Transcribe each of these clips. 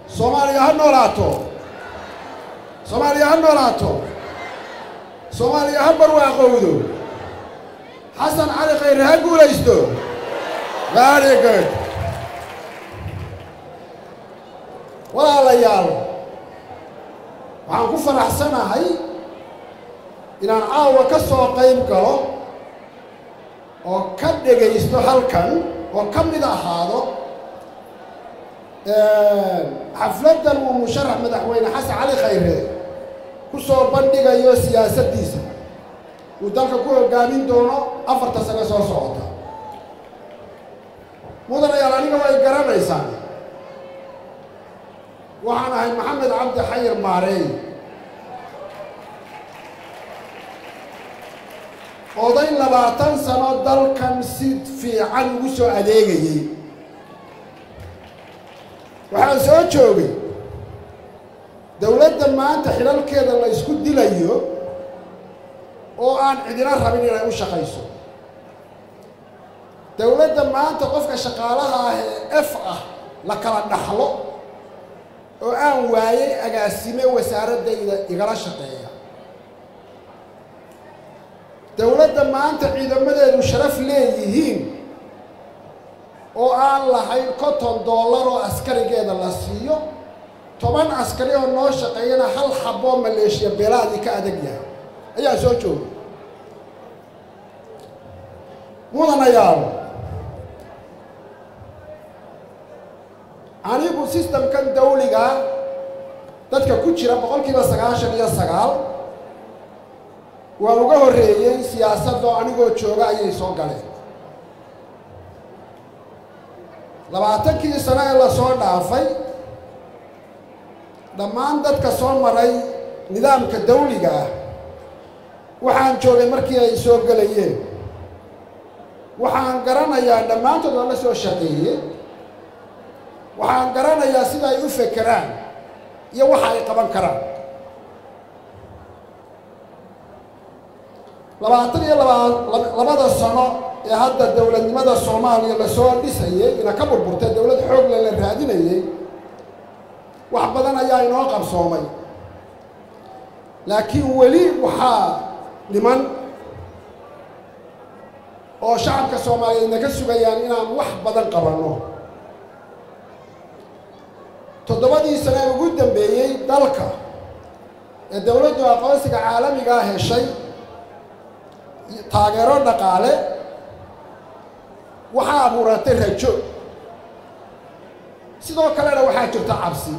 soomaaliya ha noolaato soomaaliya ha noolaato soomaaliya ha barwaaqowdo xasan cali khayre ha guulaysto very good walaalayaal waxaan ku faraxsanahay inaan caawa ka soo qayb galo oo ka dhegaysto halkan oo ka mid ahaado xafladdan uu musharax madaxweyne xasan cali khayre ku soo bandhigayo siyaasaddiisa uu dalka ku hoggaamin doono afarta sane soo socota mudanayaal aniga way garanaysaan waxaan ahay maxamed cabdi xayir maareey oday labaatan sano dalkan si fiican ugu soo adeegayey waxaan soo joogay dowladda maanta xidhalkeeda la isku dilayo oo aan cidina rabin inay u shaqayso dowladda maanta qofka shaqaalaha ah ee f ah la kala dhaxlo oo aan waayay agaasime wasaaraddayda igala shaqeeya dowladda maanta ciidamadeedu sharaf leeyihiin oo aan lahayn konton dollar oo askarigeeda la siiyo toban askari oo noo shaqeeyana hal xaboo maleeshiya beelaadii ka adag yahay ayaa soo jooga mudanayaal anigu sistamkan dawliga dadka ku jira boqol kiiba sagaashan iyo sagaal waa uga horreeyey siyaasadoo anigoo jooga ayay soo galeen labaatankii sano ee lasoo dhaafay dhammaan dadka soo maray nidaamka dawliga ah waxaan joogay markii ay soo gelayeen waxaan garanayaa dhammaantood waa la soo shaqeeyey waxaan garanayaa sida ay u fekeraan iyo waxa ay qaban karaan labaatan iyo laba labada sano ee hadda dowladnimada soomaaliya lasoo dhisayey ina ka burburtay dowlad xoogle la raadinayey wax badan ayaa inoo qabsoomay laakiin weli waxaa dhiman oo shacabka soomaaliyeed naga sugayaan inaan wax badan qabanno toddobadii sano ee ugu dambeeyey dalka ee dowladdu aqoonsiga caalamigaa heshay taageero dhaqaale waxaa abuuratay rajo sidoo kalena waxaa jirta cabsi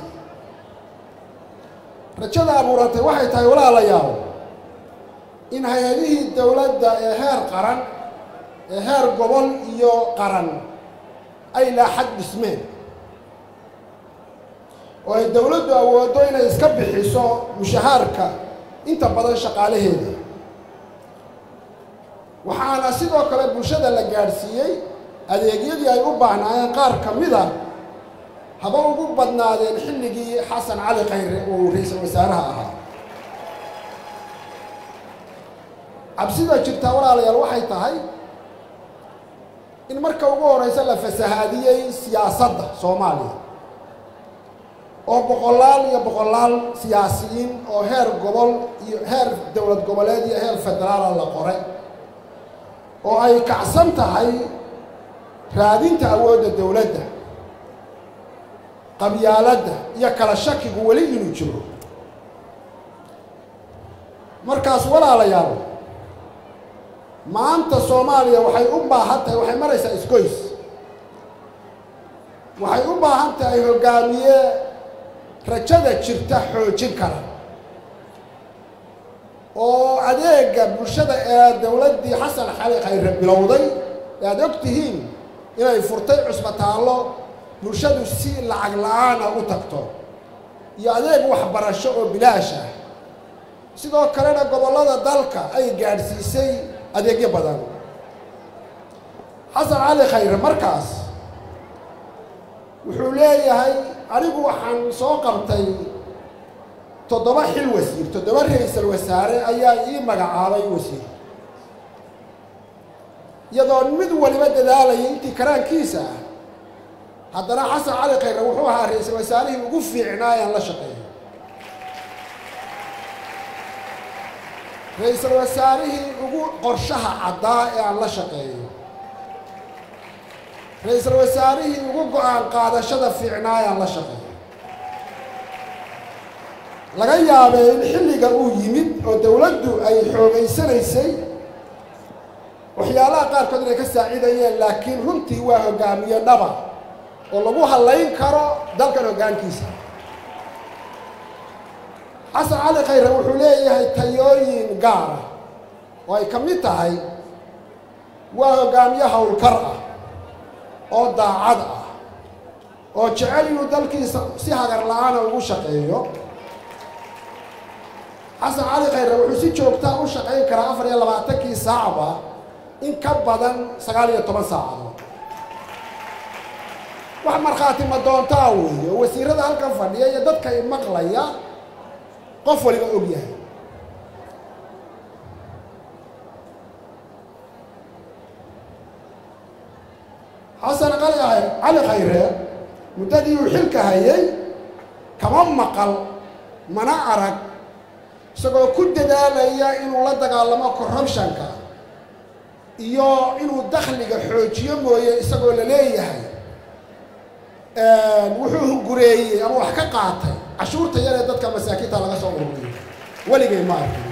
rajada abuuratay waxay tahay walaalayaal in hay-adihii dowladda ee heer qaran ee heer gobol iyo qaran ay laaxad dhismeen oo ay dowladdu awooddo inay iska bixiso mushahaarka inta badan shaqaalaheeda waxaana sidoo kale bulshada la gaadhsiiyey adeegyadii ay u baahnaayeen qaar ka mid a haba ugu badnaadeen xilligii xasan cali khayre uu ra-iisul wasaaraha ahaa cabsida jirtaa walaalayaal waxay tahay in marka ugu horeysa la fasahaadiyey siyaasadda soomaaliya oo boqolaal iyo boqolaal siyaasiyiin oo heer gobol iyo heer dowlad goboleed iyo heer federaala la qoray oo ay kacsan tahay raadinta awoodda dowladda qabyaaladda iyo kala shakigu weli inuu jiro markaas walaalayaal maanta soomaaliya waxay u baahan tahay waxay maraysaa isgoys waxay u baahan tahay hoggaamiye rajada jirta xoojin kara oo adeega bulshada ee dowladdii xasan xali khayre bilowday ee aad og tihiin inay furtay cusbitaallo bulshadu si lacag la-aana u tagto iyo adeeg waxbarasho oo bilaash ah sidoo kalena gobollada dalka ay gaadhsiisay adeegyo badan xasan cali khayre markaas wuxuu leeyahay anigu waxaan soo qabtay toddoba xil wasiir toddoba ra-iisal wasaare ayaa ii magacaabay wasiir iyadoo mid waliba dadaalayay intii karaankiisa ah haddana xasan cali khayre wuxuu ahaa ra-iisul wasaarihii ugu fiicnaa aan la shaqeeyo ra-iisul wasaarihii ugu qorshaha caddaa ee aan la shaqeeyo ra-iisul wasaarihii ugu go-aan qaadashada fiicnaa ee aan la shaqeeyo laga yaabee in xilliga uu yimid oo dowladdu ay xoogaysanaysay waxyaalaha qaarkood inay ka saacidayeen laakiin runtii waa hogaamiye dhaba oo lagu hallayn karo dalkan hoggaankiisa xasan cali khayre wuxuu leeyahay tayooyin gaara oo ay ka mid tahay waa hoggaamiye howlkar ah oo daacad ah oo jecel inuu dalkiisa si hagar la-aana ugu shaqeeyo xasan cali khayre wuxuu si joogtaa u shaqayn karaa afar iyo labaatankii saacba in ka badan sagaal iyo toban saacadood wax markhaati ma doontaa weeye oo wasiirada halkan fadhiya iyo dadka i maqlaya qof waliba og yahay xasan cali cali khayre muddadii uu xilka hayay kama maqal mana arag isagoo ku dadaalaya inuu la dagaalamo corruptionka iyo inuu dakhliga xoojiyo mooye isagoo la leeyahay wuxuu hungureeyey ama wax ka qaatay cashuurta yar ee dadka masaakiinta laga soo ururiyo weligay ma arkin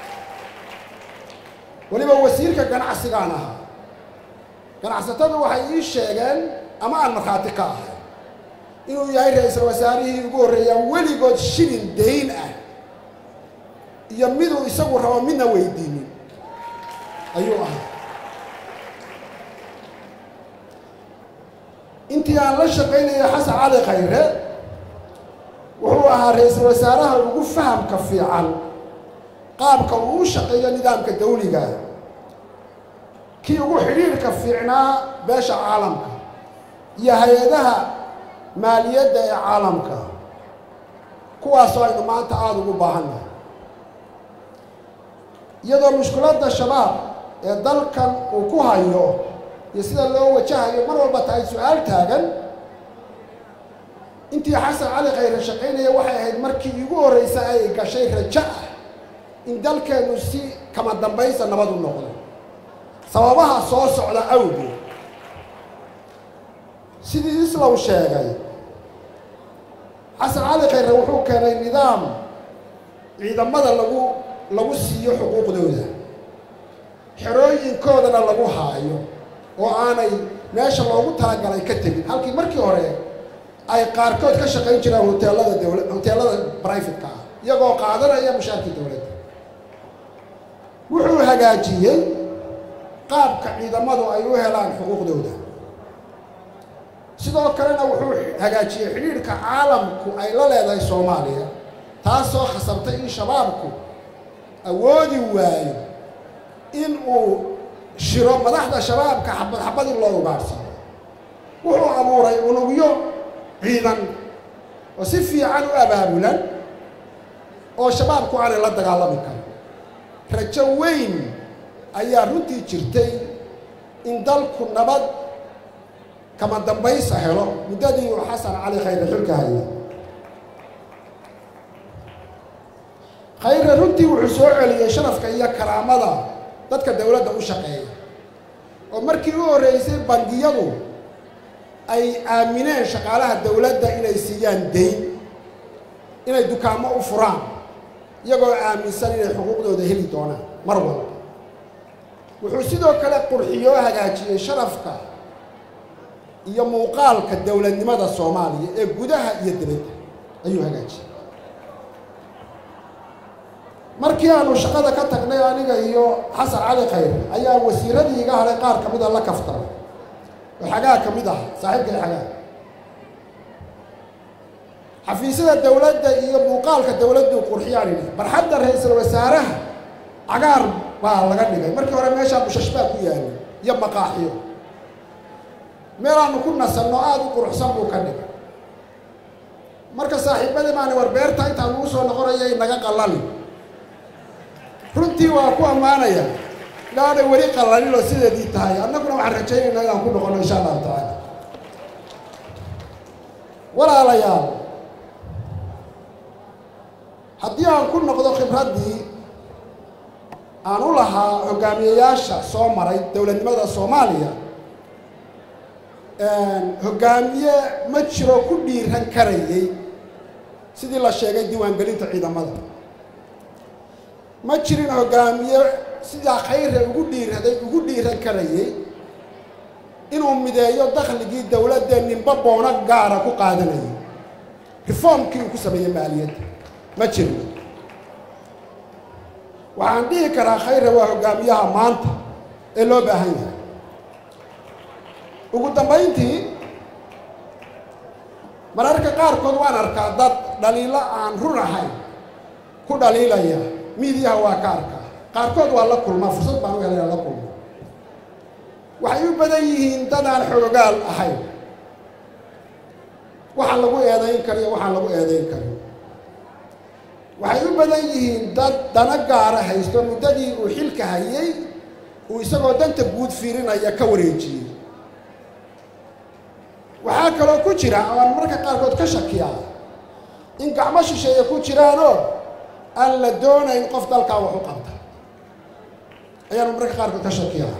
weliba wasiirka ganacsigaan ahaa ganacsatadu waxay ii sheegeen ama aan markhaati ka ahay inuu yahay ra-iisul wasaarihii ugu horreeyaan weligood shilin dayn ah iyo miduu isagu rabo midna weydiinin ayuu ahaa intii aan la shaqaynaya xasan cali khayre wuxuu ahaa ra-iisul wasaaraha ugu fahamka fiican qaabka uu u shaqeeyo nidaamka dawliga kii ugu xidhiirhka fiicnaa beesha caalamka iyo hay-adaha maaliyadda ee caalamka kuwaasoo aynu maanta aada ugu baahannahay iyadoo mushkiladda shabaab ee dalkan uu ku hayo iyo sida loo wajahayo mar walba tahay su-aal taagan intii xasan cali khayre shaqaynaya waxay ahayd markii igu horreysa ay gashay rajo ah in dalkeennu si kama dambaysa nabad u noqdo sababaha soo socda awgeed sidii islow sheegay xasan cali khayre wuxuu keenay nidaam ciidamada lagu lagu siiyo xuquuqdooda xerooyinkoodana lagu haayo oo aanay meesha loogu talagalay ka tegin halkii markii hore ay qaarkood ka shaqayn jiraan hoteelada dowla hoteelada brifatka ah iyagoo qaadanaya mushaarkii dowladda wuxuu hagaajiyey qaabka ciidamadu ay u helaan xuquuqdooda sidoo kalena wuxuu hagaajiyey xidhiidhka caalamku ay la leedahay soomaaliya taasoo khasabtay in shabaabku awoodi waayo in uu shiro madaxda shabaabka xabad xabad in loo ugaadhsano wuxuu abuuray unugyo ciidan oo si fiican u abaabulan oo shabaabku aanay la dagaalami karin rajo weyn ayaa runtii jirtay in dalku nabad kama dambaysa helo muddadii uu xasan cali khayre xilka hayay khayre runtii wuxuu soo celiyey sharafka iyo karaamada dadka dowladda u shaqeeya oo markii u horreysay bangiyadu ay aamineen shaqaalaha dowladda inay siiyaan dayn inay dukaamo u furaan iyagoo aaminsan inay xuquuqdooda heli doonaan mar walba wuxuu sidoo kale qurxiyoo hagaajiyey sharafka iyo muuqaalka dowladnimada soomaaliya ee gudaha iyo dibadda ayuu hagaajiyey markii aanu shaqada ka tagnay aniga iyo xasan cali khayr ayaa wasiiradii iga hadhay qaar ka mida la kaftaray oo xagaa ka mid ah saaxiibkay xagaa xafiisyada dowladda iyo muuqaalka dowladdu qurxiyaan idhi barxadda ra-iisul wasaaraha cagaar baa laga dhigay markii hore meeshaa bushash baa ku yaalay iyo maqaaxiyo meelaanu ku nasanno aada u quruxsan buu ka dhigay marka saaxiibadii maani war beerta intaa lagu soo noqonayay naga qalali runtii waa ku ammaanaya ilaanay weli qalalin oo sideedii tahay annaguna waxaan rajaynaynaa inaan ku noqono insha allahu tacaala walaalayaal haddii aan ku noqdo khibraddii aan u lahaa hogaamiyeyaasha soo maray dowladnimada soomaaliya hoggaamiye ma jiro ku dhiiran karayay sidii la sheegay diiwaangelinta ciidamada ma jirin hoggaamiye sidaa khayra ugu dhiiraday ugu dhiiran karayay inuu mideeyo dakhligii dowladda ninba boono gaara ku qaadanayay reformkii uu ku sameeyey maaliyadda ma jirin waxaan dhihi karaa khayra waa hoggaamiyaha maanta ee loo baahan yahay ugu dambayntii mararka qaarkood waan arkaa dad dhaliilo aan run ahayn ku dhaliilaya miidiyaha waa ka arkaa qaarkood waa la kulmaa fursad baan u helay la kulmo waxay u badan yihiin dad aan xoogaal ahayn waxaan lagu eedayn kariyo waxaan lagu eedayn karin waxay u badan yihiin dad dana gaara haysto muddadii uu xilka hayay uu isagoo danta guud fiirinaya ka wareejiyey waxaa kaloo ku jira oo aan marka qaarkood ka shakiyaa in gacmo shisheeye ku jiraanoo aan la doonayn qof dalkaa wax u qabta ayaanu mararka qaarkood ka shakiyaa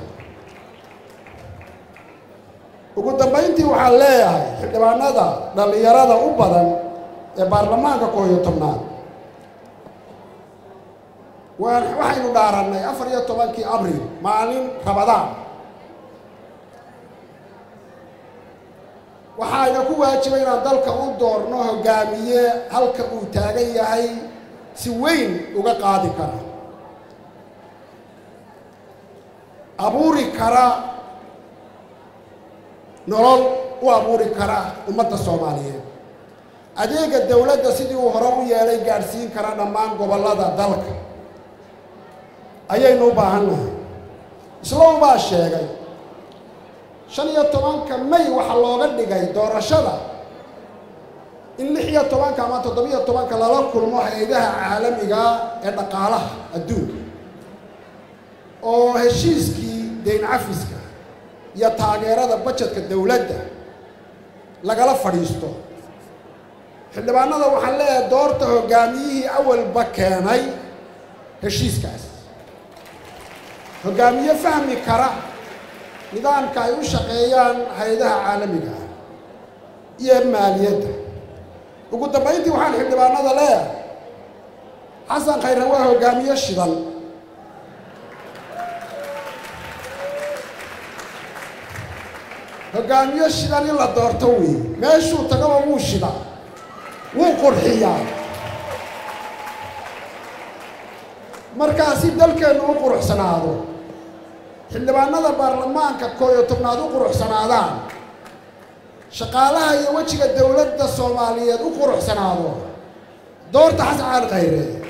ugu dambayntii waxaan leeyahay xildhibaanada dhallinyarada u badan ee baarlamaanka koob iyo tobnaad waan waxaynu dhaarannay afar iyo tobankii abril maalin rabadaan waxaayna ku waajibay inaan dalka u doorno hoggaamiye halka uu taagan yahay si weyn uga qaadi kara abuuri kara nolol u abuuri kara ummadda soomaaliyeed adeega dowladda sidii uu hore u yeelay gaadhsiin kara dhammaan gobollada dalka ayaynu u baahan nahay islow baa sheegay shan iyo tobanka may waxaa looga dhigay doorashada in lix iyo tobanka ama toddobiyo tobanka lala kulmo hay-adaha caalamiga ee dhaqaalaha adduunka oo heshiiskii dayn cafiska iyo taageerada bajetka dowladda lagala fadhiisto xildhibaanada waxaan leeyahay doorta hoggaamiyihii awalba keenay heshiiskaas hoggaamiye fahmi kara nidaamka ay u shaqeeyaan hay-adaha caalamiga ah iyo maaliyadda ugu dambayntii waxaan xildhibaanada leeyahay xasan khayre waa hoggaamiye shidan hoggaamiye shidan in la doorto wey meeshuu tagaba wuu shida wuu qurxiyaa markaa si dalkeennu u quruxsanaado xildhibaanada baarlamaanka koob iyo tobnaad u quruxsanaadaan shaqaalaha iyo wejiga dowladda soomaaliyeed u quruxsanaado doorta xasan cali khayre